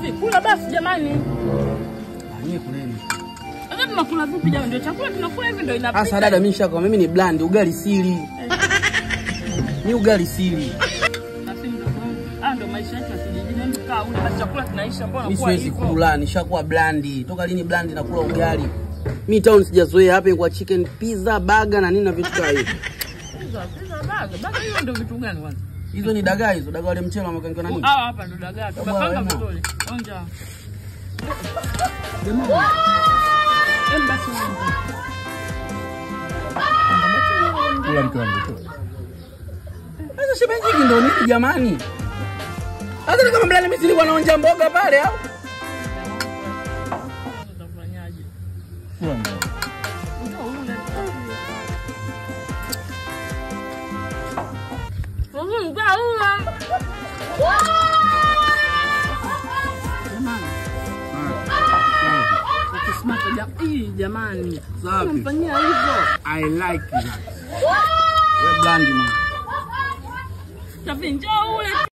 Shafi, kula basi jamani. Ah, nyie kuleni. Sasa tunakula vipi jamani? Ndio chakula tunakula hivi ndio inapika. Sasa dada, mimi nishakwa mimi ni blandi, ugali sili. Ni ugali sili. Basi ndio ah, ndio maisha yetu ya kijijini. Ndio kaa ule basi chakula kinaisha, mbona Mimi kwa siwezi hivyo? kula, nishakuwa blandi. Toka lini blandi nakula ugali? Mimi town sijazoea hapa kwa chicken pizza, burger na nini na vitu kama hivyo. Pizza, pizza, baga. Baga hiyo ndio vitu gani kwanza? Hizo ni dagaa hizo, dagaa wale mchele wamekangiwa na nini? Hawa hapa ndo dagaa. Tumepanga wema. vizuri. Onja. Jamani. Em basi onja. Kula mke wangu tu. Sasa shemeji hiki ndio nini jamani? Sasa ni kama blandi mimi silikuwa naonja mboga pale au? Utafanyaje? Kula mke wangu. Ndio ule. Sasa ndio ule. Jamani. Ukismata jam- Ih, jamani. Safi. Unamfanyia hivyo. I like that. Wewe blandi mwana. Shafi njoo ule.